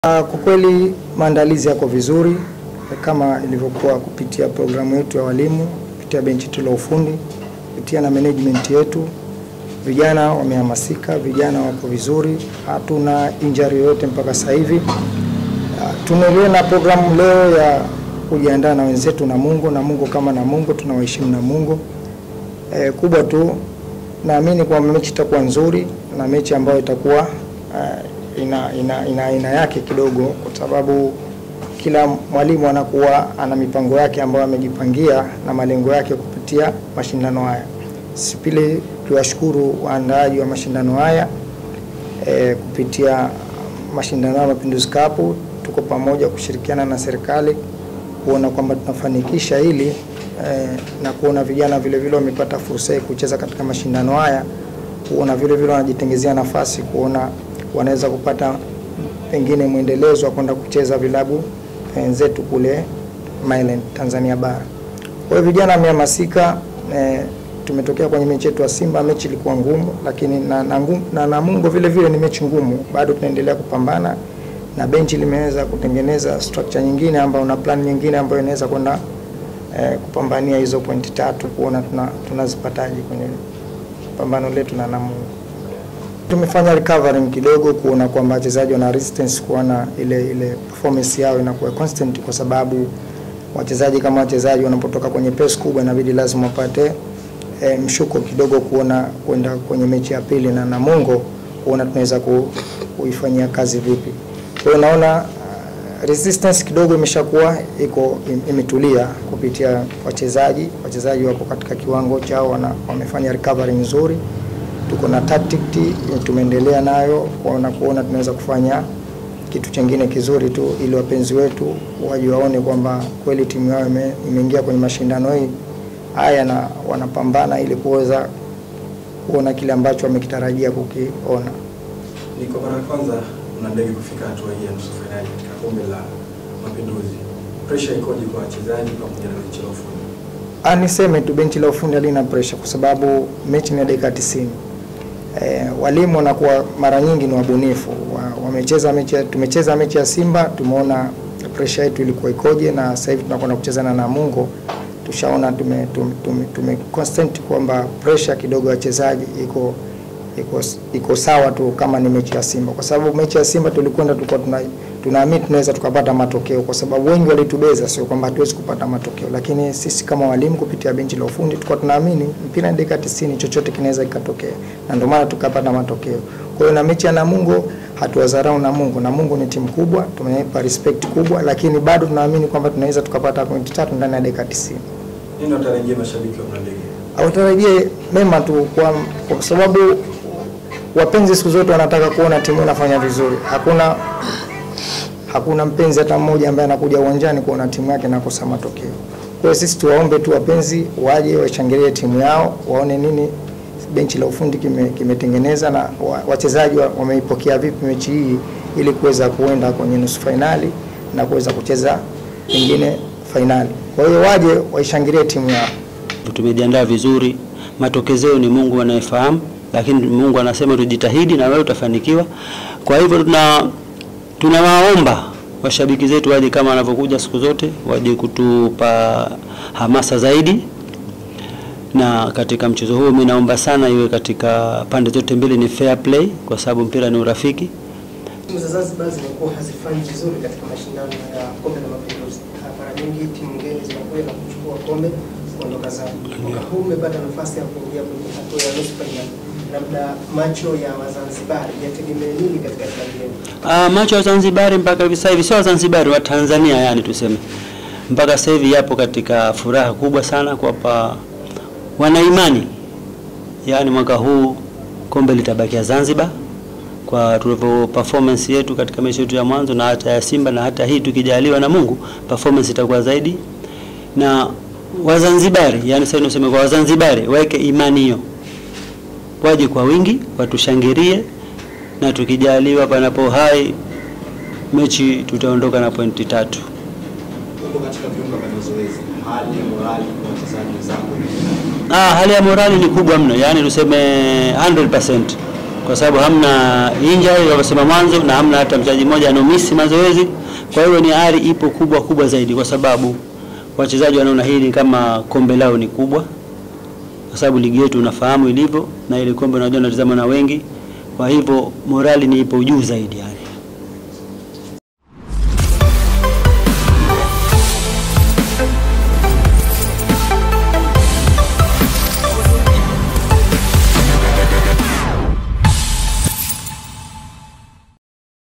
Kwa kweli maandalizi yako vizuri kama ilivyokuwa kupitia programu yetu ya walimu, kupitia benchi yetu la ufundi, kupitia na management yetu. Vijana wamehamasika, vijana wako vizuri, hatuna injury yoyote mpaka sasa hivi. Tunaendelea na programu leo ya kujiandaa na wenzetu na Mungu na Mungu kama na Mungu, tunawaheshimu na Mungu. E, kubwa tu naamini kwamba mechi itakuwa nzuri na mechi ambayo itakuwa uh, ina, ina, ina aina yake kidogo, kwa sababu kila mwalimu anakuwa ana mipango yake ambayo amejipangia na malengo yake kupitia mashindano haya. Sipili tuwashukuru waandaaji wa mashindano haya e, kupitia mashindano ya Mapinduzi Cup tuko pamoja kushirikiana na serikali kuona kwamba tunafanikisha hili e, na kuona vijana vile vile wamepata fursa ya kucheza katika mashindano haya, kuona vile vile wanajitengezea nafasi, kuona wanaweza kupata pengine mwendelezo wa kwenda kucheza vilabu wenzetu kule Mainland Tanzania bara. Kwa hiyo vijana wamehamasika. E, tumetokea kwenye mechi yetu ya Simba, mechi ilikuwa ngumu, lakini na, na, na Namungo vile vile ni mechi ngumu, bado tunaendelea kupambana na benchi limeweza kutengeneza structure nyingine ambayo na plan nyingine ambayo inaweza kwenda eh, kupambania hizo pointi tatu kuona tunazipataje tuna kwenye pambano letu na Namungo. Tumefanya recovering kidogo kuona kwamba wachezaji wana resistance, kuona ile ile performance yao inakuwa constant, kwa sababu wachezaji kama wachezaji wanapotoka kwenye press kubwa inabidi lazima wapate eh, mshuko kidogo kuona kwenda kwenye mechi ya pili na Namungo kuona tunaweza ku, kuifanyia kazi vipi. Kwa hiyo naona uh, resistance kidogo imeshakuwa iko imetulia kupitia wachezaji. Wachezaji wako katika kiwango chao, wana, wamefanya recovery nzuri. Tuko na tactic tumeendelea nayo kuona kuona tunaweza kufanya kitu chengine kizuri tu, ili wapenzi wetu waje waone kwamba kweli timu yao imeingia kwenye mashindano hii haya na wanapambana ili kuweza kuona kile ambacho wamekitarajia kukiona. Ni kwa mara ya kwanza una ndege kufika hatua hii ya nusu fainali katika kombe la Mapinduzi. Pressure ikoje kwa wachezaji pamoja na benchi la ufundi? Ah, niseme tu benchi la ufundi halina pressure kwa sababu mechi ni ya dakika 90. E, walimu wanakuwa mara nyingi ni wabunifu. Wamecheza wa mechi, tumecheza mechi ya Simba, tumeona pressure yetu ilikuwa ikoje, na sasa hivi tunakwenda kucheza na Namungo tushaona tume, tume, tume, tume constant kwamba pressure kidogo ya wachezaji iko iko iko sawa tu kama ni mechi ya Simba, kwa sababu mechi ya Simba tulikwenda tulikuwa tuna tunaamini tunaweza tukapata matokeo, kwa sababu wengi walitubeza, sio kwamba hatuwezi kupata matokeo, lakini sisi kama walimu kupitia benchi la ufundi tulikuwa tunaamini mpira ni dakika 90, chochote kinaweza kikatokea, na ndio maana tukapata matokeo. Kwa hiyo na mechi ya Namungo hatuwadharau Namungo. Namungo ni timu kubwa, tumeipa respect kubwa, lakini bado tunaamini kwamba tunaweza tukapata pointi tatu ndani ya dakika 90. Nini watarajia mashabiki wa Mlandege? Hawatarajie mema tu kwa, kwa sababu wapenzi siku zote wanataka kuona timu inafanya vizuri. Hakuna hakuna mpenzi hata mmoja ambaye anakuja uwanjani kuona timu yake inakosa matokeo. Kwa hiyo sisi tuwaombe tu wapenzi waje washangilie timu yao, waone nini benchi la ufundi kimetengeneza kime na wachezaji wameipokea vipi mechi hii ili kuweza kuenda kwenye nusu fainali na kuweza kucheza pengine fainali. Kwa hiyo waje waishangilie timu yao. Tumejiandaa vizuri, matokezeo ni Mungu anayefahamu, lakini Mungu anasema tujitahidi na wewe utafanikiwa. Kwa hivyo tuna tunawaomba washabiki zetu waje kama wanavyokuja siku zote, waje kutupa hamasa zaidi na katika mchezo huu mimi naomba sana iwe katika pande zote mbili ni fair play, kwa sababu mpira ni urafiki. Timu za Zanzibar zimekuwa hazifanyi vizuri katika mashindano ya kombe la Mapinduzi. Mara nyingi timu ngeni zinakuja na kuchukua kombe kuondoka zao. Mwaka huu umepata nafasi ya kuingia kwenye hatua ya nusu fainali, labda macho ya Wazanzibari yategemee nini katika klabu yenu? Ah, macho ya Wazanzibari mpaka hivi sasa hivi sio Wazanzibari wa Tanzania, yani tuseme mpaka sasa hivi yapo katika furaha kubwa sana kwamba wana imani yaani mwaka huu kombe litabakia Zanzibar kwa tulivyo performance yetu katika mechi yetu ya mwanzo na hata ya Simba na hata hii tukijaliwa na Mungu performance itakuwa zaidi. Na Wazanzibari, yani sasa niseme kwa Wazanzibari waweke imani hiyo, waje kwa wingi, watushangilie na tukijaliwa, panapo hai mechi tutaondoka na pointi tatu. Uko katika viunga vya mazoezi, hali ya morali kwa wachezaji wenzako Ah, hali ya morali ni kubwa mno, yaani tuseme 100%. kwa sababu hamna injury walivyosema mwanzo, na hamna hata mchezaji mmoja anomisi mazoezi. Kwa hiyo ni ari ipo kubwa kubwa zaidi, kwa sababu wachezaji wanaona hili kama kombe lao ni kubwa, kwa sababu ligi yetu unafahamu ilivyo, na ile kombe unajua natazama na wengi, kwa hivyo morali ni ipo juu zaidi yani.